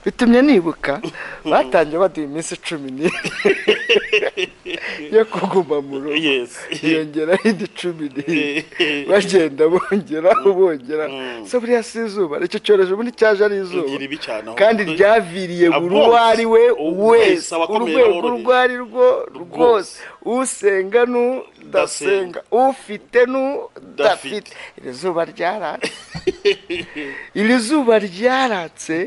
bitumye nibuka batangiye baduha iminsi cumi n'ine yo kuguma mu rugo yesi hiyongeraho indi cumi n'ine bagenda bongera bongera Mm. so buriya si izuba icyo cyorezo ubundi cyaje ari izuba igira ibicanaho kandi ryaviriye buri uwo ari we wese Wese abakomeye urwego n'aboroheje. urwo ari rwo rwose usenga n'udasenga Ndasenga. ufite n'udafite iri zuba ryaratse iri zuba ryaratse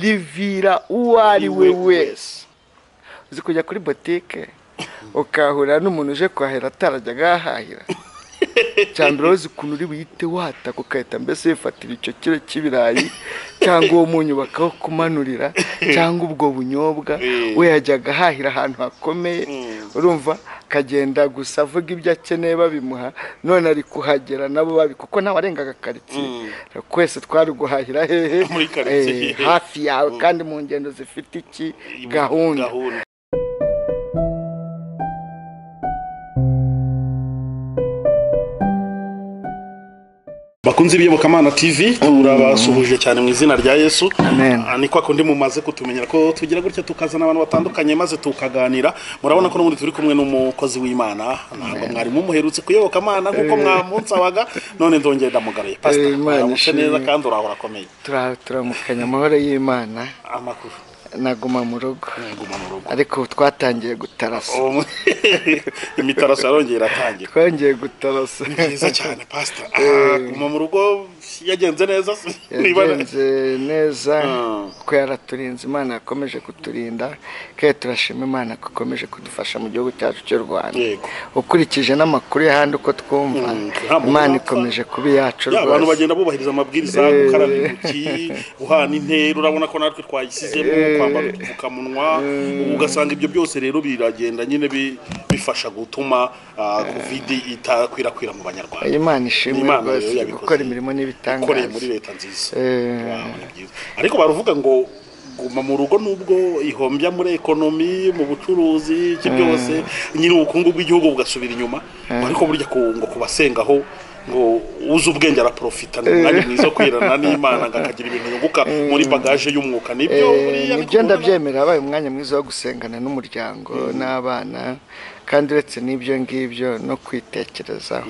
rivira uwo ari we wese uzi kujya kuri botike ukahura n'umuntu uje kwahira atarajyaga ahahira cyambere uzi ukuntu uri buhite wataka ugahita mbese wifatira icyo kiro cy'ibirayi cyangwa uwo munyu bakawukumanurira cyangwa ubwo bunyobwa Eh. we yajyaga ahahira ahantu hakomeye Mm. urumva akagenda gusa avuga ibyo akeneye babimuha none ari kuhagera nabo babi kuko nawe arengaga karitsiye twese twari guhahira hehe Muri quartier, eh, hehe. hafi yawe kandi mu ngendo zifite iki gahunda gahunda bakunze ibiyobokamana tv turabasuhuje cyane mu izina rya yesu Amen. Ah, ni kwa kundi mumaze kutumenyera ko tugira gutya tukazana abantu batandukanye maze tukaganira murabona ko n'ubundi turi kumwe n'umukozi w'imana ntabwo mwari mumuherutse kuyoboka amana nk'uko mwamunsabaga none ndongeye ndamugaruye Eh, pasita Imana aramutse ishimwe. neza kandi urahora akomeye Tura- turamukanya amahoro y'imana amakuru naguma mu rugo nguma mu rugo ariko ubu twatangiye gutarasa Um, imitaraso yarongeye iratangira twongeye gutarasa byiza cyane pasita Ah, guma mu rugo yagenze neza se? Niba- yagenze neza Mm. kuko yaraturinze imana yakomeje kuturinda kandi turashima imana ko ikomeje kudufasha mu gihugu cyacu cy'u rwanda Yego. ukurikije n'amakuru y'ahandi uko twumva Mm, nta muntu imana wapfa. ikomeje kuba iyacu Ya, abantu rwose bagenda bubahiriza amabwiriza Eh. gukaraba intoki guhana intera urabona ko natwe twayisizemo Eh. kwambara udupfukamunwa ubu ugasanga ibyo byose rero biragenda nyine bi- bifasha gutuma ah, kovidi itakwirakwira mu banyarwanda imana ishimwe Imana rero rwose yabikoze. gukora imirimo ukoreye muri n'ibitangaza leta nziza Eh. Wow, ni byiza. ariko baravuga ngo guma mu rugo nubwo ihombya muri ekonomi mu bucuruzi iki byose nyine ubukungu bw'igihugu bugasubira inyuma ariko burya ku, ngo kubasengaho ngo uzi ubwenge araprofita ni umwanya mwiza wo kwirana n'imana ngo akagira ibintu yunguka muri bagaje y'umwuka nibyo nibyo buriya bikunda- ndabyemera habaye umwanya mwiza wo gusengana n'umuryango n'abana kandi uretse n'ibyo ngibyo no kwitekerezaho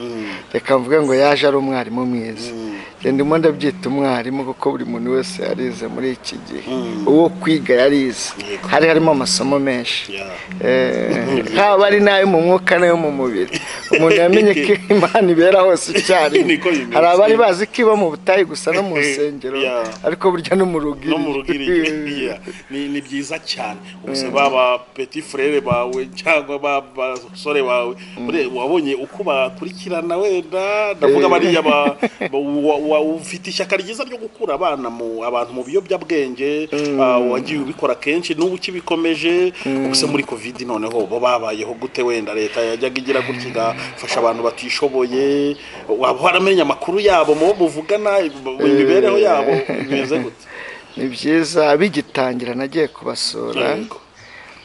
reka mvuge ngo yaje ari umwarimu mwiza genda ndimo ndabyita umwarimu kuko buri muntu wese yarize muri iki gihe uwo kwiga yarize Yego. hari harimo amasomo menshi Yeah. Eh, haba ari n'ayo mu mwuka n'ayo mu mubiri umuntu yamenye ko imana ibera hose icyarimwe Niko bimeze. hari abari bazi ko iba mu butayu gusa no mu nsengero Yeah. ariko burya no mu rugo no mu rugo iri- yeah. ni, ni byiza cyane ubuse baba petit frere bawe cyangwa ba- basore bawe Ure- wabonye uko bakurikirana wenda ndavuga bariya ba- ba- wa- wa- ufite ishyaka ryiza ryo gukura abana mu abantu mu biyobyabwenge ah, wagiye ubikora kenshi n'ubu ukibikomeje ubuse muri covid noneho bo babayeho gute wenda leta yajyaga igira gutya igafasha abantu batishoboye waba waramenye amakuru yabo mu bo muvugana imibereho yabo bimeze gute ni byiza abigitangira nagiye kubasura Yego.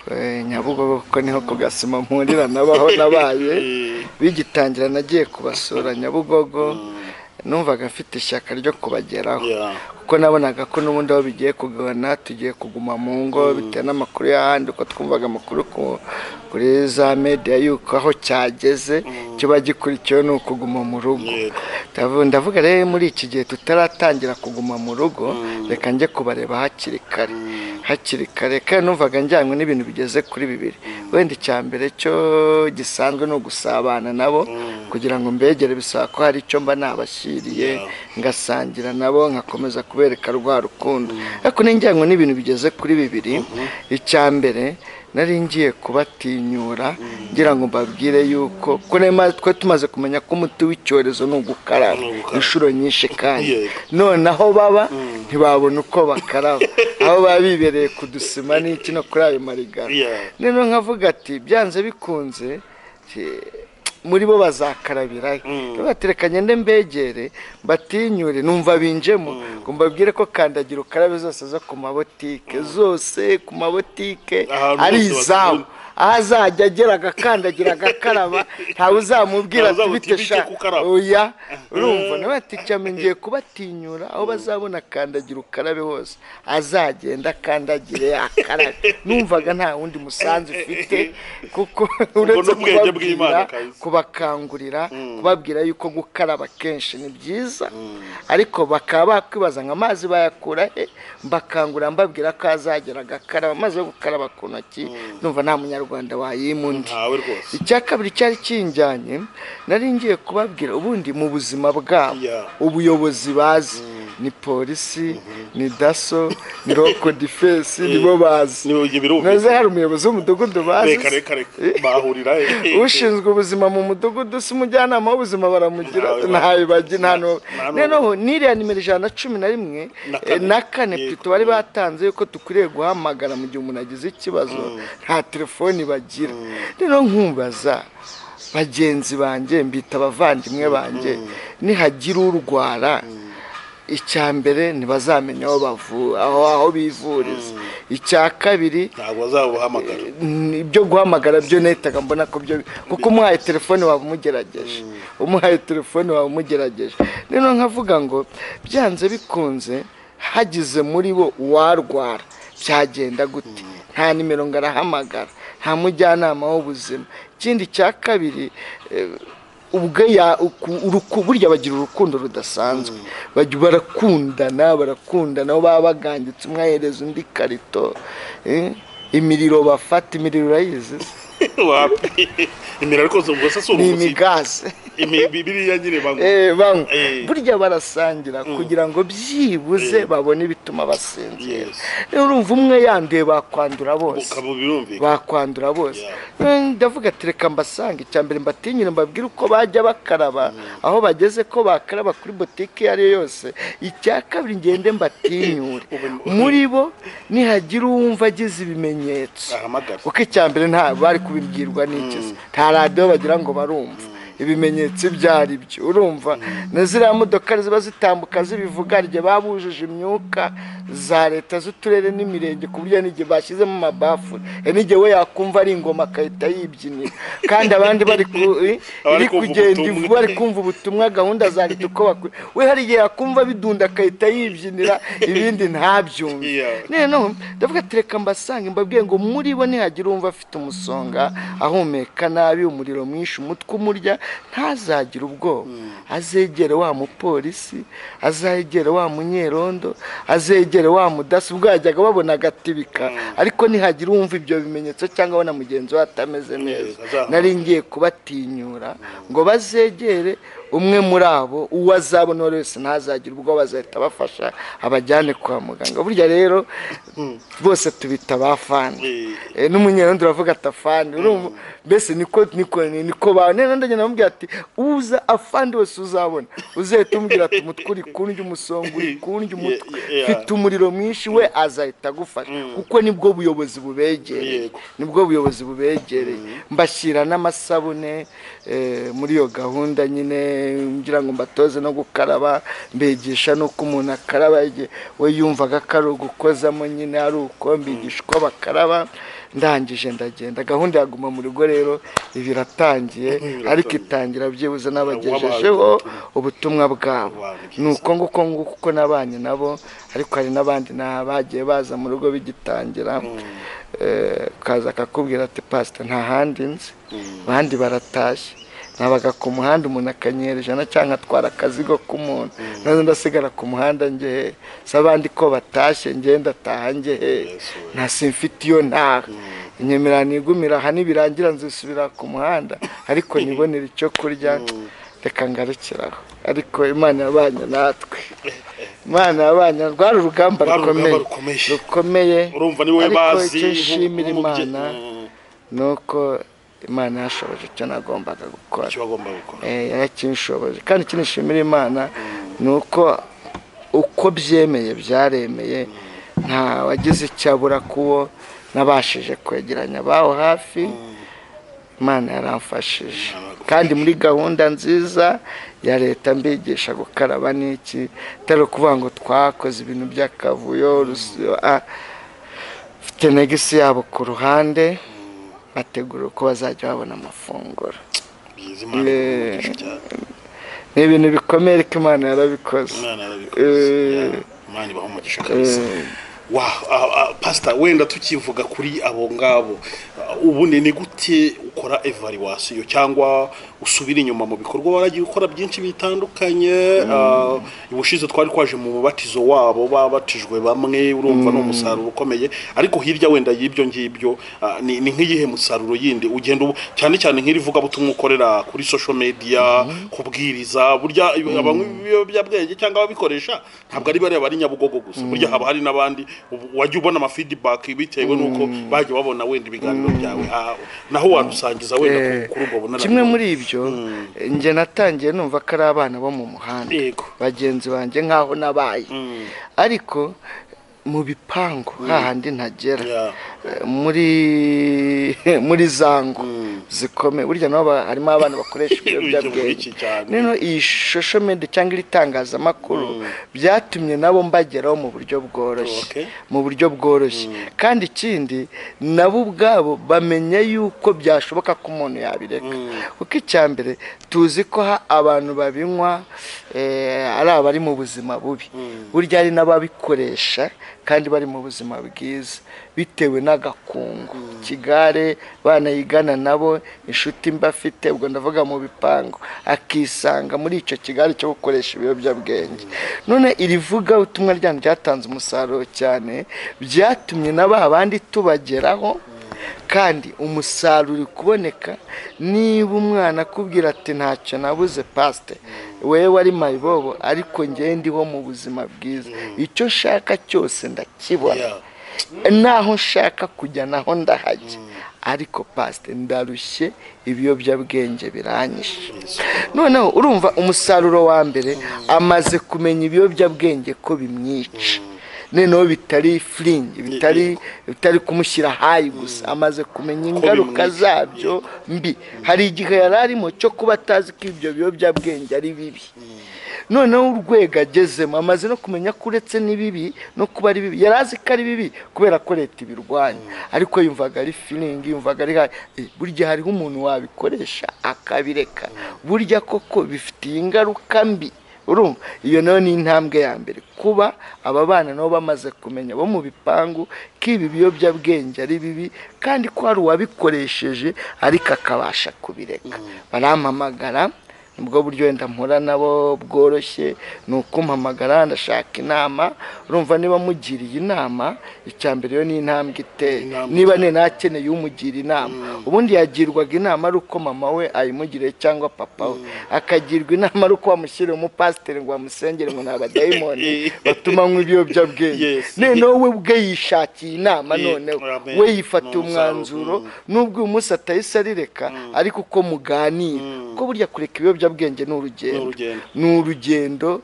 Eh, nyabugogo kuko niho ku gasima mpurira nabaho nabaye bigitangira nagiye kubasura nyabugogo numvaga mfite ishyaka ryo kubageraho Yeah. kuko nabonaga ko n'ubundi aho bigiye kugana tugiye kuguma mu ngo bitewe n'amakuru y'ahandi uko twumvaga amakuru ku- kuri za media y'uko aho cyageze kiba gikurikiwe ni ukuguma mu rugo Yego. Ndavu- ndavuga rero muri iki gihe tutaratangira kuguma mu rugo reka njye kubareba hakiri kare hakiri kare kandi numvaga njyanywe n'ibintu bigeze kuri bibiri wenda icya mbere cyo gisanzwe ni ugusabana nabo kugira ngo mbegere bisaba ko hari icyo mba nabashyiriye Yeah. ngasangira nabo nkakomeza kubereka rwa rukundo ariko n'injyango n'ibintu bigeze kuri bibiri icya mbere nari ngiye kubatinyura ngira ngo mbabwire yuko ko nema- twe tumaze kumenya ko umuti w'icyorezo ni ugukaraba Ni ugukaraba. inshuro nyinshi kandi Yego. none aho baba ntibabona uko bakaraba aho baba bibereye ku dusima n'iki no kuri ayo marigara Yeah. noneho nkavuga ati byanze bikunze eh, muri bo bazakarabirayo batereka ngende mbegere mbatinyure numva binjemo ngo mbabwire ko kandagira ukarabe zose zo ku mabotike zose ku mabotike Ahantu ari hose izabo bakora- azajya agera agakandagira agakaraba ntawe uzamubwira ati Ntawe uzamuti- bite bite sha kukaraba." oya urumva nawe ati cyame ngiye kubatinyura aho bazabona kandagira ukarabe hose azagenda akandagire akarabe numvaga nta wundi musanzu ufite kuko uretse n'ubwenge bw'Imana kubabwira kazi. kubakangurira kubabwira yuko gukaraba kenshi ni byiza ariko bakaba bakwibaza ngo amazi bayakura he mbakangurira mbabwira ko azagera agakaraba amazi yo gukaraba ku ntoki numva nta munyarwanda wayimu undi ntawe rwose icya kabiri cyari kinjyanye nari ngiye kubabwira ubundi mu buzima bwabo Yeah. ubuyobozi bazi ni polisi ni daso ni roko difensi nibo bazi niba ibyo birumvikana ntaze hari umuyobozi w'umudugudu bazi reka reka reka bahurira eh, ushinzwe ubuzima mu mudugudu si umujyanama w'ubuzima baramugira Ntawe ba- ntabibagi nta n'ubu nta n'ubu. noneho n'iriya nimero ijana na cumi na rimwe Na eh, kane. na kane Yego. pito bari batanze yuko dukwiriye guhamagara mu gihe umuntu agize ikibazo nta telefoni bagira rero nkumbaza bagenzi banjye mbita abavandimwe banjye nihagira urwara icya mbere ntibazamenya aho bavu aho aho bivuriza icya kabiri ntabwo bazabuhamagara ni- ibyo guhamagara byo nahitaga mbona ko byo kuko umuhaye telefone waba umugerageje umuhaye telefone waba umugerageje rero nkavuga ngo byanze bikunze hagize muri bo uwarwara byagenda gute nta nimero ngo arahamagara nta mujyanama w'ubuzima ikindi cya kabiri eh, ubwo ya- uku- uruku- burya bagira urukundo rudasanzwe Bajya- barakundana barakundana aho baba baganditse umwe ahereza undi karito eh, imiriro bafata imiriro urayizi se? wapi imira ariko ubwo se si ni umuzi imigaze Imi- bi- biriya nyine banywa Eh, banywa. Eh. burya barasangira kugira ngo byibuze babone ibituma basinzira Yes. Rero urumva umwe yanduye bakwandura bose ukaba birumvikana bakwandura bose Yeah. Eh, ndavuga ati reka mbasanga icya mbere mbatinyire mbabwire uko bajya bakaraba aho bageze ko bakaraba kuri botike iyo ariyo yose icya kabiri ngende mbatinyure Ube- muri bo nihagira uwumva agize ibimenyetso ahamagara kuko icya mbere nta bari kubibwirwa n'ikizi nta radiyo bagira ngo barumva ibimenyetso ibyo ari byo urumva na ziriya modoka ziba zitambuka zibivuga rye babujije imyuka za leta z'uturere n'imirenge ku buryo n'igihe bashyizemo amabafure e n'igihe we yakumva ari ingoma agahita yibyinira kandi abandi bari ku i- Abari iri kumva kugenda ubutumwa. ivu- bari kumva ubutumwa gahunda za leta uko bakwiye we hari igihe yakumva bidunda agahita yibyinira ibindi ntabyumve Yeah. noneho ndavuga ati reka mbasanga mbabwiye ngo muri bo nihagira uwumva afite umusonga ahumeka nabi umuriro mwinshi umutwe umurya ntazagire ubwoba azegere wa mupolisi azegere wa munyerondo azegere wa mudaso ubwo yajyaga babona agatibika ariko nihagira uwumva ibyo bimenyetso cyangwa abona mugenzi we atameze neza azahamagara. nari ngiye kubatinyura ngo bazegere umwe muri abo uwo azabona uwo ari wese ntazagire ubwoba azahita abafasha abajyane kwa muganga burya rero bose tubita abafani Eh, Eh, n'umunyerondo uravuga ati afani urumva mbese niko niko niko ba none ndagenda namubwira ati uza afandi wese uzabona uzahita umubwira ati umutwe uri kundya umusonga uri kundya umutwe Yeah, yeah. mfite umuriro mwinshi we azahita agufasha kuko nibwo buyobozi bubegereye Yego. nibwo buyobozi bubegereye mbashyira n'amasabune eh, muri iyo gahunda nyine ngira ngo mbatoze no gukaraba mbigisha n'uko umuntu akaraba igihe we yumvaga ko ari ugukozamo nyine ari uko mbigisha uko bakaraba ndangije ndagenda gahunda yaguma mu rugo rero iba iratangiye ariko itangira byibuze n'abagejejeho ubutumwa bwabo Wow, ni byiza. ni uko nguko nguko uko nabanye nabo ariko hari n'abandi na bagiye baza mu rugo bigitangira Eh, kaza akakubwira ati pasita nta handi nzi abandi baratashye nabaga ku muhanda umuntu akanyera ijana cyangwa atwara akazigo k'umuntu nazo ndasigara ku muhanda ngehe se abandi ko batashye ngenda ataha ngehe Yes, we. nta simfite iyo ntaha inyemera nigumira aha nibirangira nzisubira ku muhanda ariko nibonera icyo kurya reka ngarukiraho ariko imana yabanye natwe imana yabanye rwari urugamba Rwari urugamba rukomeye rukomeye. rukomeye urumva niwe ariko bazi icyo nk- nshimira nk'umubye- imana Mm, ni uko imana yashoboje icyo nagombaga gukora icyo bagomba gukora Eh, yarakinshoboje kandi icyo nishimira imana ni uko uko byemeye byaremeye nta wagize icyo abura kuwo nabashije kwegeranya abaho hafi imana yaramfashije kandi muri gahunda nziza ya leta mbigisha gukaraba n'iki atari ukuvuga ngo twakoze ibintu by'akavuyo rusi- ah, mfite negisi yabo ku ruhande bategura uko bazajya babona amafunguro byiza imana ikaguha cyane ni ibintu bikomeye ariko imana yarabikoze umwana arabikoze imana ibaha umugisha kabisa wa pasita wenda tukivuga kuri abo ngabo ubundi ni gute ukora evaluwasiyo cyangwa usubira inyuma mu bikorwa waragiye ukora byinshi bitandukanye ubushize twari twaje mu mubatizo wabo babatijwe bamwe urumva ni umusaruro ukomeye ariko hirya wenda y'ibyo ngibyo ni nk'iyihe musaruro yindi ugenda cyane cyane nk'irivugabutumwa ukorera kuri sosho mediya kubwiriza burya abanywa ibiyobyabwenge cyangwa ababikoresha ntabwo ari bariya bari nyabugogo gusa burya haba hari n'abandi wajya ubona amafidibaki bitewe n'uko bajya babona wenda ibiganiro byawe naho wadusangiza wenda kuri ubwo bunararibonye kimwe muri ibyo njye natangiye numva ko ari abana bo mu muhanda Yego. bagenzi banjye nk'aho nabaye ariko mu bipangu hahandi ntagera Yeah. Eh, muri muri zango zikomeye burya nabo ba- harimo abana bakoresha ibiyobyabwenge Iki cyane. nino iyi shosho medi cyangwa iri tangazamakuru byatumye nabo mbageraho mu buryo bworoshye Okay. mu buryo bworoshye kandi ikindi nabo ubwabo bamenya yuko byashoboka ko umuntu yabireka kuko icya mbere tuzi ko ha- abantu babinywa eh, ari abari mu buzima bubi burya hari n'ababikoresha kandi bari mu buzima bwiza bitewe n'agakungu ikigare banayigana nabo inshuti mba afite ubwo ndavuga mu bipangu akisanga muri icyo kigare cyo gukoresha ibiyobyabwenge none irivuga ubutumwa ryanyu ryatanze umusaruro cyane byatumye na ba bandi tubageraho kandi umusaruro uri kuboneka niba umwana akubwira ati ntacyo nabuze pasite wewe wari mayibobo ariko ngewe ndiho mu buzima bwiza icyo nshaka cyose ndakibona Yeah. naho nshaka kujya naho ndahajya ariko pasite ndarushye ibiyobyabwenge biranyishe noneho urumva umusaruro wa mbere amaze kumenya ibiyobyabwenge ko bimwica noneho bitari firingi bitari bitari kumushyira hayi gusa amaze kumenya ingaruka bimwica. zabyo mbi hari igihe yari arimo cyo kuba atazi ko ibyo biyobyabwenge ari bibi noneho urwego agezemo amaze no kumenya ko uretse n'ibibi no kuba ari bibi yari azi ko ari bibi kubera ko leta ibirwanya ariko yumvaga ari firingi yumvaga ari hayi. Eh, burya hariho umuntu wabikoresha akabireka burya koko bifitiye ingaruka mbi urumva iyo nayo ni intambwe ya mbere kuba aba bana nabo bamaze kumenya bo mu bipangu ko ibi biyobyabwenge ari bibi kandi ko hari uwabikoresheje ariko akabasha kubireka barampamagara nibwo buryo wenda mpura nabo bworoshye ni ukumpamagara ndashaka inama urumva niba mugiriye inama icya mbere iyo ni intambwe iteye Intambwe niba ni nakeneye umugira inama ubundi yagirwaga inama ari uko mama we ayimugiriye cyangwa papa we akagirwa inama ari uko wamushyiriye umupasiteri ngo wamusengere ngo ni abadayimoni batuma anywa ibiyobyabwenge Yes. noneho we ubwe yishakiye inama Ye- noneho Amen. we yifatiye Ni umusaruro. umwanzuro nubwo uyu munsi atahise arireka ariko uko muganira ko burya kureka ibiyobyabwenge ni Ni urugendo urugendo. ni urugendo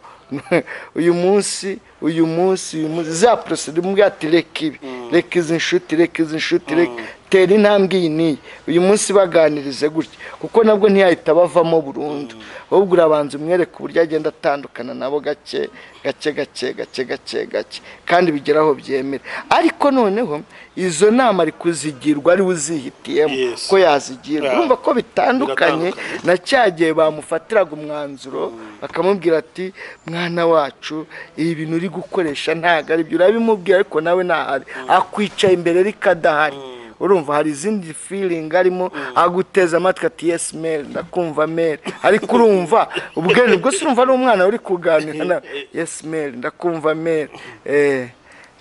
uyu munsi uyu munsi uyu munsi za porosida umubwira ati reka ibi reka izi nshuti reka izi nshuti reka tera intambwe iyi n'iyi uyu munsi baganirize gutya kuko nabwo ntiyahita bavamo burundu ahubwo urabanza umwereka uburyo agenda atandukana nabo gake gake gake gake gake gake kandi bigera aho byemera ariko noneho izo nama ari kuzigirwa ari we uzihitiyemo Yes. ko yazigirwa Yeah. urumva ko bitandukanye Biratandukanye. na cya gihe bamufatiraga umwanzuro bakamubwira ati mwana wacu ibi bintu uri gukoresha ntabwo ari byo urabimubwira ariko nawe ntahari akwicaye imbere ariko adahari urumva hari izindi feeling arimo aguteza amatwi ati yes meri ndakumva meri ariko urumva ubwe ubwo se urumva ari umwana uri kuganira nawe yes meri ndakumva meri eh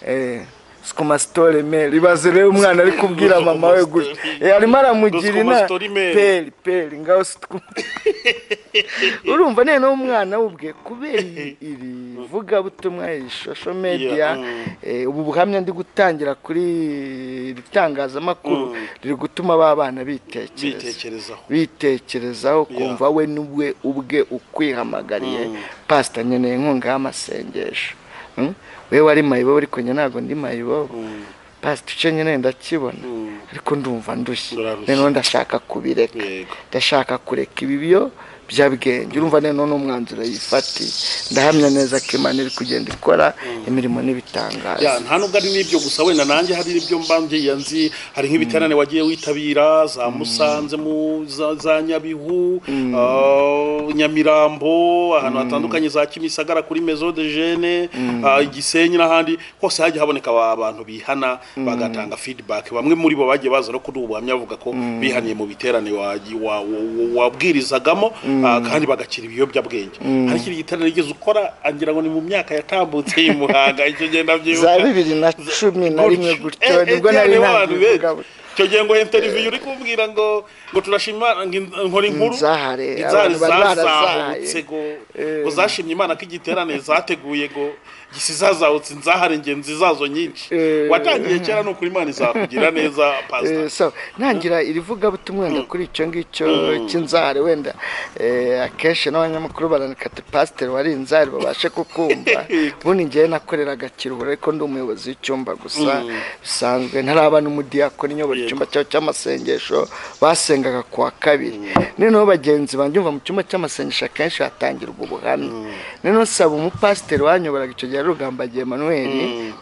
eh sitomasitore meri ibaze rero umwana ari kubwira mama we gutya Eh, arimo aramugira inama Scomastori Mary. Pe- peri peri ngaho sitwi urumva none umwana we ubwe kubera iri- iri vugabutumwa iyi shosho mediya Yeah, mm. eh, ubu buhamya ndi gutangira kuri iri tangazamakuru riri gutuma ba bana bitekereza bitekerezaho bitekerezaho Yeah. kumva we n'ubwe ubwe ukwihamagariye pasita nkeneye inkunga y'amasengesho Mm? wewe wari mayibobo ariko njye ntabwo ndi mayibobo pasita icyo nkeneye ndakibona ariko ndumva ndushye Urarushye. noneho ndashaka kubireka Yego. ndashaka kureka ibi byo bya bwenge urumva none n'umwanzuro yifatiye ndahamya neza ko imana iri kugenda ikora imirimo n'ibitangaza ya nta nubwo ari n'ibyo gusa wenda nanjye hari n'ibyo mbangiye nzi hari nk'ibiterane wagiye witabira za musanze mu za- za nyabihu ah, nyamirambo ahantu hatandukanye za kimisagara kuri mezo de jene ah, igisenyi n'ahandi hose hajya haboneka aba- abantu bihana bagatanga feedback bamwe muri bo bagiye baza no kuri ubu buhamya bavuga ko bihaniye mu biterane wagi- wa- wa- wabwirizagamo ah, kandi bagakira ibiyobyabwenge hari ikindi giterane yigeze ukora agira ngo ni mu myaka yatambutse y'i muhanga icyo ngenda byibuka za bibiri na cumi na rimwe gutyo nibwo nari ntabwo icyo gihe ngo interiviyu uri kumbwira ngo ngo turashima ngo in- inkora inkuru zahare, izari abantu bari zazahutse barazahaye. ngo ngo zashimye imana ko igiterane zateguye ngo gisi zazahutse nzahare ingenzi zazo nyinshi Eh. watangiye kera ni ukuri imana izakugira neza pasita Eh, so ntangira irivugabutumwa wenda kuri icyo ngicyo cy'inzara wenda eh, akenshi n'abanyamakuru baranikata pasiteri wari inzara babashe kukumva ubundi ngewe nakoreraga kiruhura ariko ndi umuyobozi w'icyumba gusa bisanzwe ntaraba n'umudiyakoni nyobora icyumba cyawe cy'amasengesho basengaga ku wa kabiri noneho bagenzi banjye umva mu cyumba cy'amasengesho akenshi hatangirwa ubuhamya noneho saba umupasiteri wanyoboraga icyo gihe ari rugambagiye manuel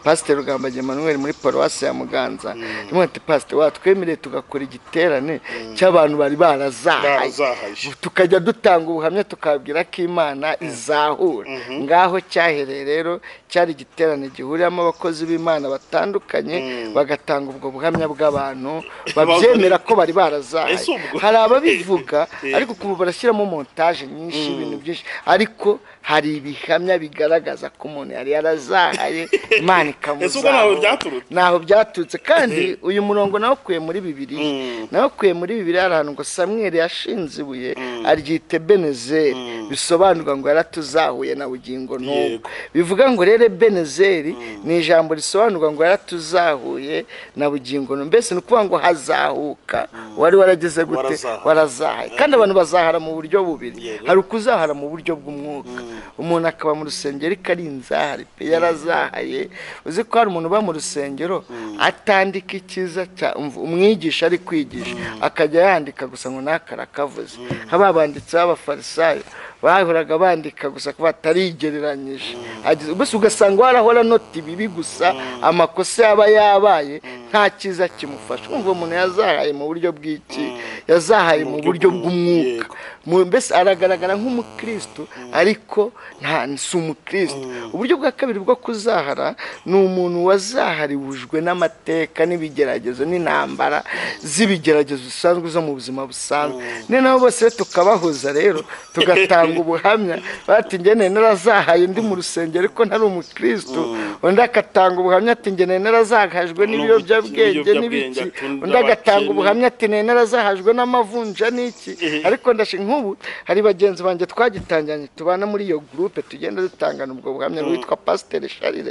pasiteri rugambagiye manuel muri paruwasi ya muganza rimwe ati pasiteri watwemereye tugakora igiterane cy'abantu bari barazahaye barazahaje tukajya dutanga ubuhamya tukabwira ko imana izahura ngaho cyahereye rero cyari igiterane gihuriyemo abakozi b'imana batandukanye bagatanga ubwo buhamya bw'abantu babyemera ko bari barazaye Ese ubwo? hari ababivuga ariko ukumva barashyiramo montaje nyinshi Mm. ibintu byinshi ariko hari ibihamya bigaragaza ko umuntu yari yarazahaye imana ese ubwo ntawe ikamuzahura byaturutse ntaho byaturutse kandi uyu murongo nawukuye muri bibiriya Mm. nawukuye muri bibiriya hari ahantu ngo samweri yashinze ibuye aryita ebenezeri bisobanurwa ngo yaratuzahuye na bugingo n'ubu Yego. bivuga ngo rero ebenezeri ni ijambo risobanurwa ngo yaratuzahuye na bugingo n'ubu mbese ni ukuvuga ngo hazahuka wari warageze gute Warazahaye. warazahaye kandi abantu bazahara mu buryo bubiri Yego. hari ukuzahara mu buryo bw'umwuka umuntu akaba mu rusengero ariko ari inzahari pe yarazahaye uzi ko hari umuntu uba mu rusengero atandika icyiza cya- umv- umwigisha ari kwigisha akajya yandika gusa ngo ntakarakavuze haba banditse b'abafarisayo bahoraga bandika gusa ko batarigereranyije Ageze- mbese ugasanga warahora anota ibibi gusa amakosa yaba yabaye nta cyiza kimufasha umva umuntu yazahaye mu buryo bw'iki yazahaye mu buryo bw'umwuka Yego. Mu- mbese aragaragara nk'umukristo ariko nta si umukristo uburyo bwa kabiri bwo kuzahara ni umuntu wazahariwujwe n'amateka n'ibigeragezo n'intambara z'ibigeragezo bisanzwe zo mu buzima busanzwe noneho bose tukabahuza rero tugatanga ubuhamya bati ngewe narazahaye ndi mu rusengero ariko ntari umukristo undi agatanga ubuhamya ati ngewe narazahajwe n'ibiyobyabwenge n'ibiki atunda undi agatanga abakene. ubuhamya ati nene narazahajwe n'amavunja n'iki ariko ndashaka nk'ubu hari bagenzi banjye twagitangiranye tubana muri iyo gurupe tugenda dutangana ubwo buhamya witwa pasiteri sharire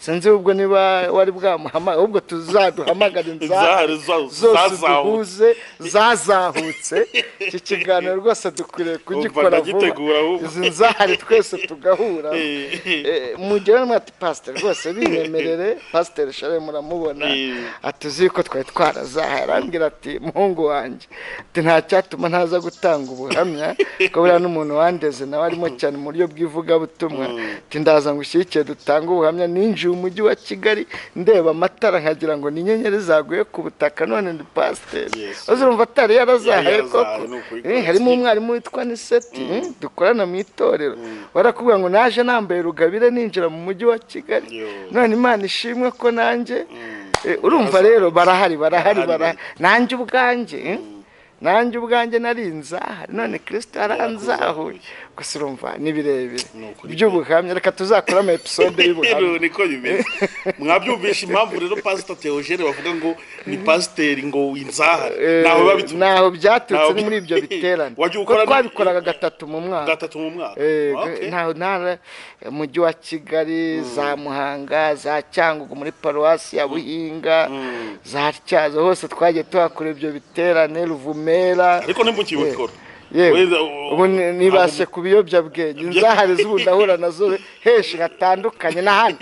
sinzi ubwo niba wari bwamuhamagara ahubwo tuzaduhamagare Zahari inzara za- zose zazahutse. duhuze zazahutse iki kiganiro rose dukwiriye kugikora vuba ndagitegura ahubwo. izi nzahari twese tugahura Eh, eh. mugere mwati pasiteri rwose biremerere pasiteri sharire muramubona Eh. ati uzi ko twari twarazahaye arambwira ati muhungu wanjye ati nta cyatuma ntaza gutanga ubuhamya ko buriya n'umuntu wandeze nawe arimo cyane mu buryo bw'ivugabutumwa ati ndaza ngo ushyigikire dutange ubuhamya ninjiye umujyi wa kigali ndeba amatara nkagira ngo ni inyenyeri zaguye ku butaka none ni pasiteri Yes. maze urumva atari yarazahaye Yari yarazahaye, koko ni ukuri Eh, harimo rwose. umwarimu witwa niseti eh, dukorana mu itorero barakubwira ngo naje nambaye rugabire ninjira mu mujyi wa kigali Yo. none imana ishimwe ko nanjye Eh, urumva rero barahari barahari Barahari. barahari nanjye ubwanjye eh, nanjye ubwanjye nari inzahari none kirisita yaranzahuye gusa urumva ni birebire Ni ukuri. by'ubuhamya reka tuzakoramo episode y'ubuhamya rero niko bimeze mwabyumvisha impamvu rero pasiteri teogene bavuga ngo ni pasiteri ngo inzahare ntawe biba biturutse ntaho byaturutse Ntaho ni muri ibyo bi- biterane Wajya Kuko ukora- twabikoraga gatatu mu mwaka gatatu mu mwaka Eh, Okay. ntaho ntara umujyi wa kigali za muhanga za cyangugu muri paruwasi ya buhinga za tyazo hose twagiye tuhakora ibyo biterane ruvumera ariko ntimukiwe Eh, ikora wenda ubu ni- nibase ku biyobyabwenge inzahare z'ubu ndahura nazo henshi hatandukanye na hano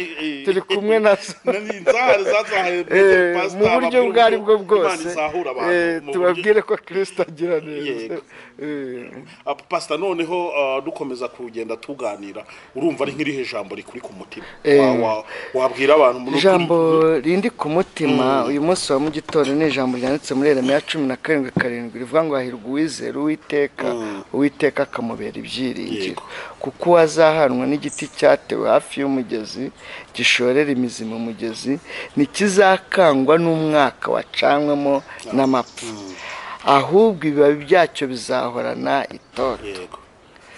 turi kumwe nazo inzahare zazahare Eh, pastor, mu buryo ababwira ubwo ari bwo uko bwose Imana izahura abantu eh, mu buryo- tubabwire ko kirisita agira neza Yego. Eh, Ah, pastor noneho ah, dukomeza kugenda tuganira urumva ari nk'irihe jambo rikuri ku mutima Eh. Wa- wa- wabwira abantu mu nukuri- ijambo rindi ku mutima uyu munsi wa mu gitondo ni ijambo ryanditse muri eremiya cumi na karindwi karindwi rivuga ngo hahirwa uwizera uwiteka uwiteka akamubera ibyiringiro Yego. kuko uwazahanwa n'igiti cyatewe hafi y'umugezi gishorera imizi mu mugezi ntikizakangwa n'umwaka wacanwemo n'amapfa ahubwo ibibabi byacyo bizahorana itoto yego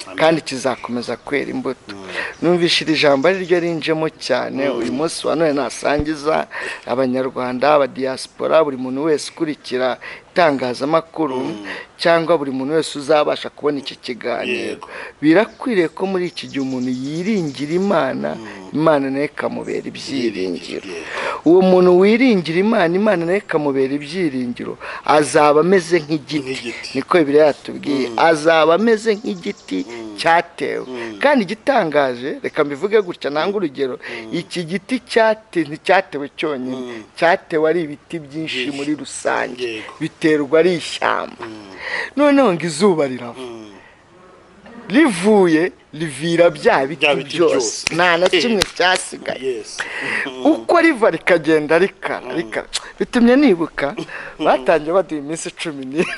Amen. kandi kizakomeza kwera imbuto numvise iri jambo ari ryo rinjemo cyane uyu munsi wa none nasangiza abanyarwanda abadiyasipora buri muntu wese ukurikira itangazamakuru cyangwa buri muntu wese uzabasha kubona iki kiganiro Yego. birakwiriye ko muri iki gihe umuntu yiringira imana imana nayo ikamubera ibyiringiro uwo muntu wiringira imana imana nayo ikamubera ibyiringiro azaba ameze nk'igiti Nk'igiti. niko bibiliya yatubwiye azaba ameze nk'igiti cyatewe kandi igitangaje reka mbivuge gutya nanga urugero iki giti cyate nticyatewe cyonyine cyatewe ari ibiti byinshi Byinshi. muri rusange Yego. biterwa ari ishyamba noneho ngo izuba rirava rivuye rivira bya biti Bya biti byose byose. nta na kimwe cyasigaye yes uko riva rikagenda rikara rikara bitumye nibuka batangiye baduha iminsi cumi n'ine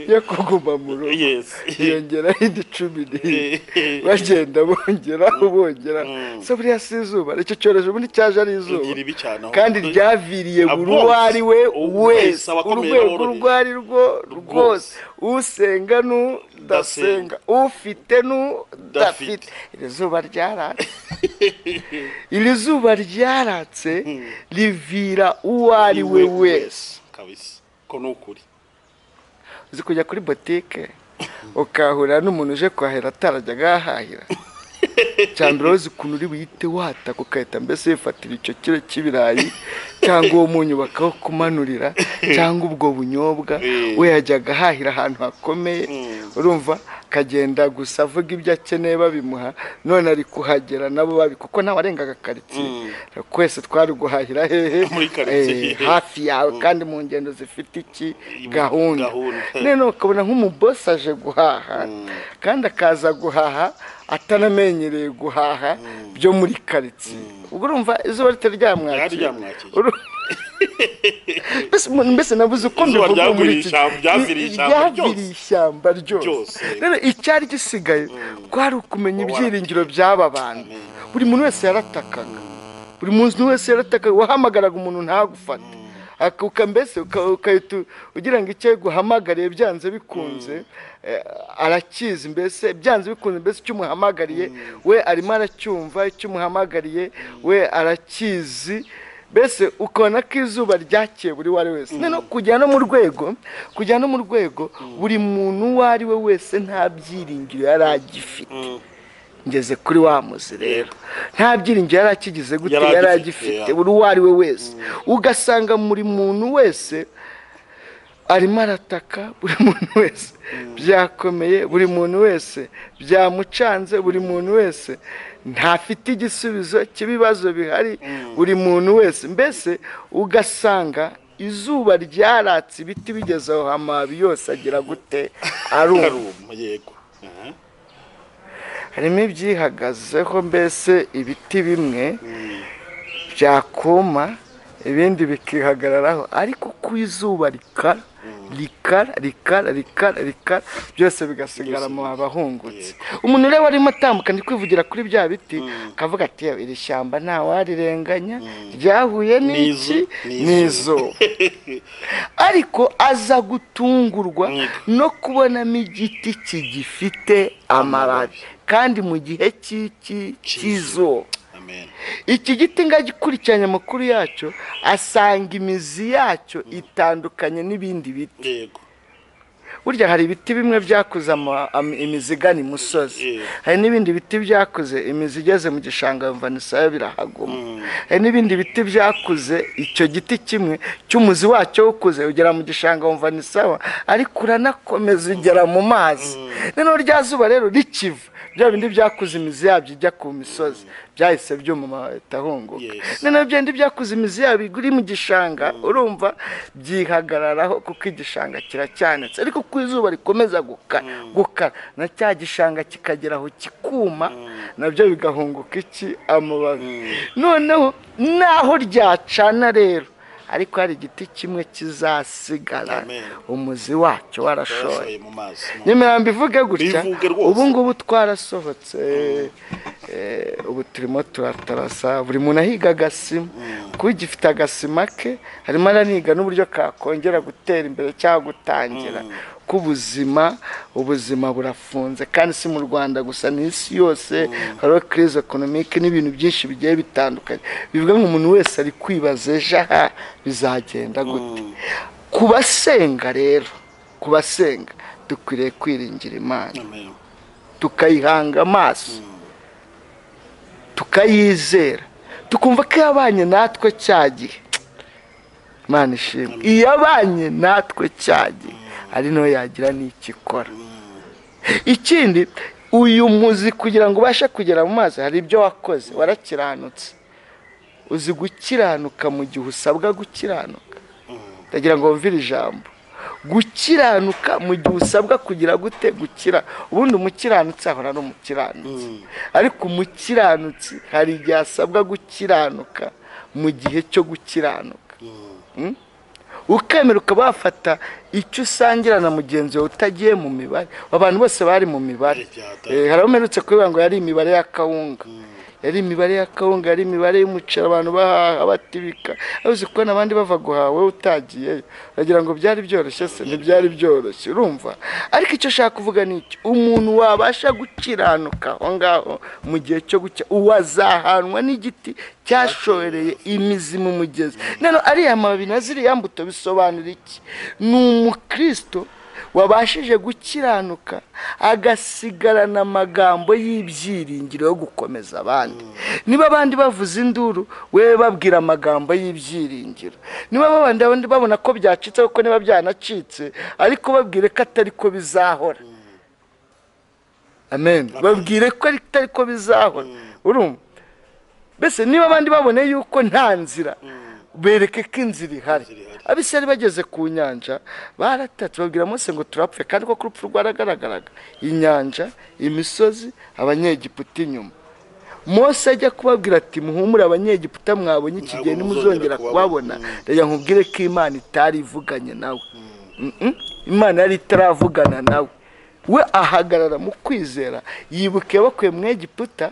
yo kuguma mu rugo yes hiyongeraho indi cumi n'ine bagenda bongera bongera so buriya si izuba icyo cyorezo ubundi cyaje ari izuba Rigira ibi cyane aho. kandi ryaviriye buri uwo ari we wese Abakomeye urwego n'aboroheje. urwo ari rwo rwose usenga n'udasenga ufite n'udafite iri zuba ryaratse iri zuba ryaratse rivira uwo ari we wese kabisa ko ni ukuri uzi kujya kuri botike ukahahurira n'umuntu uje kuhahira atarajyaga ahahira cya mbere uzi ukuntu uri buhite wataka ugahita mbese wifatira icyo kiro cy'ibirayi cyangwa uwo munyu bakawukumanurira cyangwa ubwo bunyobwa Eh. we yajyaga ahahira ahantu hakomeye urumva akagenda gusa avuga ibyo akeneye babimuha none ari kuhagera nabo babi kuko ntawe arengaga karitsiye twese twari guhahira hehe Muri karitsiye. eh, hafi yawe kandi mu ngendo zifite iki gahunda Gahunda. noneho ukabona nk'umubosi aje guhaha kandi akaza guhaha atanamenyereye guhaha byo muri karitsiye ubwo urumva izuba ritari Ryari ryamwakira ryamwakira. Uru- Mbese umuntu- mbese nabuze uko Izuba mbivuga muri ryagwiriye iki ishyamba- ryaviriye ishyamba ryaviriye ishyamba ryose Ryose. rero icyari gisigaye kwari ukumenya ibyiringiro by'aba bantu buri muntu wese yaratakaga buri muntu wese yaratakaga wahamagaraga umuntu ntagufate akuka mbese uka- ugahita u- ugira ngo icyo guhamagariye byanze bikunze eh, arakizi mbese byanze bikunze mbese icyo umuhamagariye we arimo aracyumva icyo umuhamagariye we arakizi mbese ukabona ko izuba ryakiye buri uwo ari wese noneho kujya no mu rwego kujya no mu rwego buri muntu uwo ari we wese nta byiringiro yari agifite ngeze kuri wa muzi rero nta byiringiro yari akigize gute Yari yari agifite, agifite buri uwo ari we wese ugasanga buri muntu wese arimo arataka buri muntu wese byakomeye buri muntu wese byamucanze buri muntu wese ntafite igisubizo cy'ibibazo bihari buri muntu wese mbese ugasanga izuba ryaratse ibiti bigeze aho amababi yose agira gute aruma karuma yego Aha. harimo ibyihagazeho mbese ibiti bimwe byakuma ibindi bikihagararaho ariko uko izuba rikara rikara rikara rikara rikara byose bigasigara amababi ahungutse umuntu rero warimo atambuka ndi kwivugira kuri bya biti akavuga ati "Yewe, iri shyamba ntawarirenganya ryahuye n'iki N'izu- n'izuba ariko aza gutungurwa no kubonamo igiti kigifite amababi kandi mu gihe cy'iki- cy'izuba amen iki giti ngo agikurikiranye amakuru yacyo asanga imizi yacyo itandukanye n'ibindi biti yego burya hari ibiti bimwe byakuze ama- am- imizigana imusozi hari n'ibindi biti byakuze imizi igeze mu gishanga yumva nisayo birahaguma hari n'ibindi biti byakuze icyo giti kimwe cy'umuzi wacyo ukuze ugera mu gishanga wumva ni sawa ariko uranakomeza ugera mu mazi noneho rya zuba rero rikiva bya bindi byakuze imizi yabyo ijya ku misozi byahise byuma amaheta ahunguka Yes. noneho bya bindi byakuze imizi yabyo iri mu gishanga urumva byihagararaho kuko igishanga kiracyanitse ariko uko izuba rikomeza gukara gukara na cya gishanga kikagera aho kikuma nabyo bigahunguka iki amababi noneho naho ryacana rero ariko hari igiti kimwe kizasigara Amen. umuzi wacyo warashoye mu mazi nyemera mbivuge gutya Bivuge rwose. ubu ngubu twarasohotse eh, ubu turimo turatarasa buri muntu ahiga agasima kuba igifite agasima ke harimo araniga n'uburyo kakongera gutera imbere cyangwa gutangira ko ubuzima ubuzima burafunze kandi si mu rwanda gusa n'isi yose hariho kirize ekonomike n'ibintu byinshi bigiye bitandukanye bivuga ngo umuntu wese ari kwibaza ejo aha bizagenda gute ku basenga rero ku basenga dukwiriye kwiringira imana Amen. tukayihanga amaso tukayizera tukumva ko yabanye natwe cya gihe imana ishimwe iyabanye natwe cya gihe ari nayo yagira n'icyo ikora ikindi uyu muzi kugira ngo ubashe kugera mu mazi hari ibyo wakoze warakiranutse uzi gukiranuka mu gihe usabwa gukiranuka ndagira ngo wumvire ijambo gukiranuka mu gihe usabwa kugira gute gukira ubundi umukiranutsi ahora ari umukiranutsi ariko umukiranutsi hari igihe asabwa gukiranuka mu gihe cyo gukiranuka Mm? ukemera ukaba wafata icyo usangira na mugenzi wawe utagiye mu mibare abantu bose bari mu mibare Ibyata. Eh, hari abamerutse kubera ngo yari imibare ya kawunga yari imibare ya kawunga yari imibare y'umuceri abantu bahaha batibika abuze kubona abandi bava guhaha wowe utagiyeyo uragira ngo byari byoroshye se ntibyari byoroshye urumva ariko icyo ashaka kuvuga ni iki umuntu wabasha gukiranuka aho ngaho mu gihe cyo gucya uwo azahanwa n'igiti cyashoreye imizi mu mugezi noneho ariya mababi na ziriya mbuto bisobanura iki ni umukristo wabashije gukiranuka agasigarana amagambo y'ibyiringiro yo gukomeza abandi niba abandi bavuza induru wewe babwira amagambo y'ibyiringiro niba babandi abandi babona ko byacitse kuko niba byanacitse ariko babwire ko atari ko bizahora amen babwire ko atari ko bizahora urumva mbese niba abandi babone yuko nta nzira bereke ko inzira ihari abisari bageze ku nyanja baratatse babwira mose ngo turapfe kandi ko ku rupfu rwaragaragaraga inyanja imisozi abanyegiputa inyuma mose ajya kubabwira ati muhumure abanyegiputa mwabonye iki gihe Ntabwo ntimuzongera muzongera kubabona reka nkubwire ko imana itari ivuganye nawe Mm-mm. imana yari itaravugana nawe we ahagarara mu kwizera yibuka yabakuye mu egiputa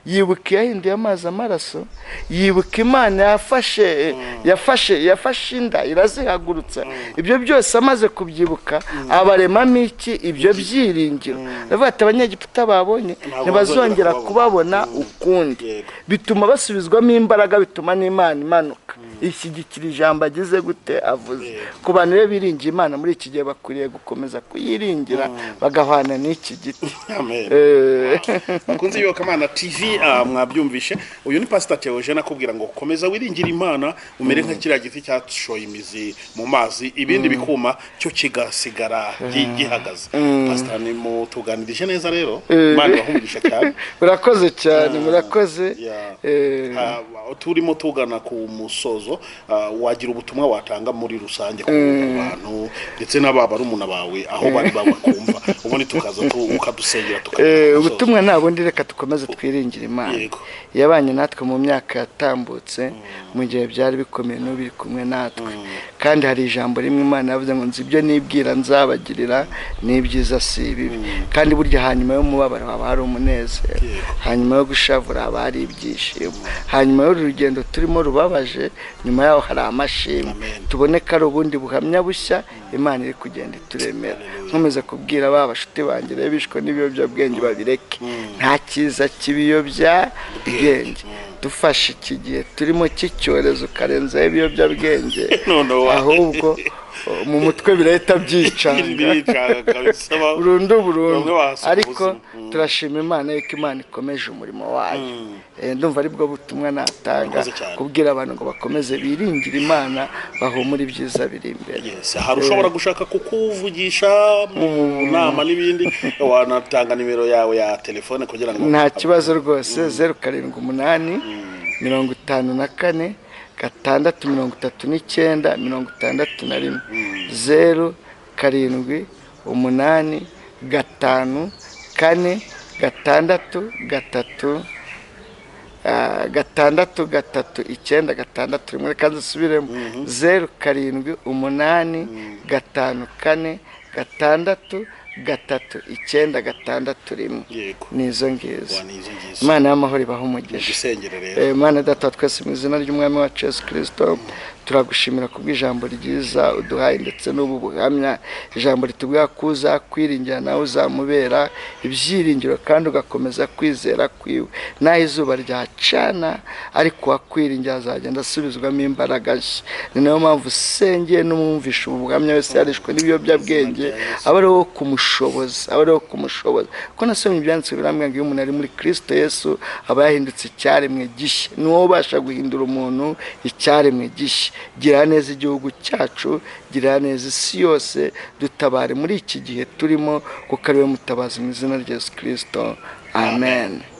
yibuka yahinduye amazi amaraso yibuka imana yafashe yafashe yafashe inda irazihagurutsa ibyo byose amaze kubyibuka abaremamo iki ibyo byiringiro aravuga ati abanyegiputa babonye Ntabwo ntibazongera bazongera kubabona ukundi Yego. bituma basubizwamo imbaraga bituma n'imana imanuka ishyigikira ijambo agize gute avuze ku bantu rero biringiye imana muri iki gihe bakwiriye gukomeza kuyiringira bagahwana n'iki giti Amen. Eh, bakunze yoka imana tv ah, mwabyumvishe uyu ni pasita teogene akubwira ngo komeza wiringira imana umere nka kiriya giti cyashoye imizi mu mazi ibindi bikuma cyo kigasigara gi- gihagaze pasita nimutuganirije neza rero imana irahumugisha cyane murakoze cyane murakoze yeah. Eh, Ah, turimo tugana ku musozo ah, wagira ubutumwa watanga muri rusange ku bantu ndetse n'ababa rumuna bawe aho bari babakumva ubundi tukaza tu- ukadusengera eh, tukagera ku musozo. ubutumwa nta bundi reka dukomeze twiringire imana Yego. yabanye natwe mu myaka yatambutse mu gihe byari bikomeye n'ubu biri kumwe natwe kandi hari ijambo rimwe imana yavuze ngo nzi ibyo nibwira nzabagirira n'ibyiza si ibibi kandi burya hanyuma y'umubabaro haba hari umunezero Yego. hanyuma yo gushavura haba hari ibyishimo hanyuma y'uru rugendo turimo rubabaje nyuma yaho hari amashimwe Amen. tubone ko ari ubundi buhamya bushya imana iri kugenda ituremera nkomeza kubwira ba bashuti banjye rero bishwe n'ibiyobyabwenge babireke nta cyiza cy'ibiyobyabwenge dufashe iki gihe turimo cy'icyorezo karenzaho ibiyobyabwenge Noneho wa- ahubwo mu mutwe birahita byicanga biricanga kabisa ba- burundu burundu Bamwe bahasiga ariko ubuzima. Mm. turashima imana yuko imana ikomeje umurimo wayo Eh, ndumva aribwo butumwa natanga Murakoze cyane. kubwira abantu ngo bakomeze biringire imana bahumure ibyiza biri imbere Yes, hari ushobora gushaka kukuvugisha mu nama n'ibindi wanatanga nimero yawe ya telefone kugira ngo nta kibazo rwose zeru karindwi umunani mirongo itanu na kane gatandatu mirongo itatu n'icyenda mirongo itandatu na rimwe zeru karindwi umunani gatanu kane gatandatu gatatu ah, gatandatu gatatu icyenda gatandatu rimwe reka dusubiremo zeru karindwi umunani gatanu kane gatandatu gatatu icyenda gatandatu rimwe yego nizo ngizo wanizo ngizo imana y'amahoro ibaha umugisha gisengere rero Eh, mana data wa twese mu izina ry'umwami wacu yesu kirisito turagushimira kubw'ijambo ryiza uduhaye ndetse n'ubu buhamya ijambo ritubwira ko uza kwiringira nawe uzamubera ibyiringiro kandi ugakomeza kwizera kwiwe n'aho izuba ryacana ariko uwakwiringira azagenda asubizwamo imbaraga nshya ni nayo mpamvu usengeye n'umwumvisha ubu buhamya wese yarishwe n'ibiyobyabwenge aba ariwo wo kumushoboza aba ariwo wo kumushoboza kuko nasomye ibyanditswe birambwira ngo iyo umuntu ari muri kirisito yesu aba yahindutse icyaremwe gishya ni wowe ubasha guhindura umuntu icyaremwe gishya gira neza igihugu cyacu gira neza isi yose dutabare muri iki gihe turimo kuko ari we mutabazi mu izina rya yesu kirisito amen.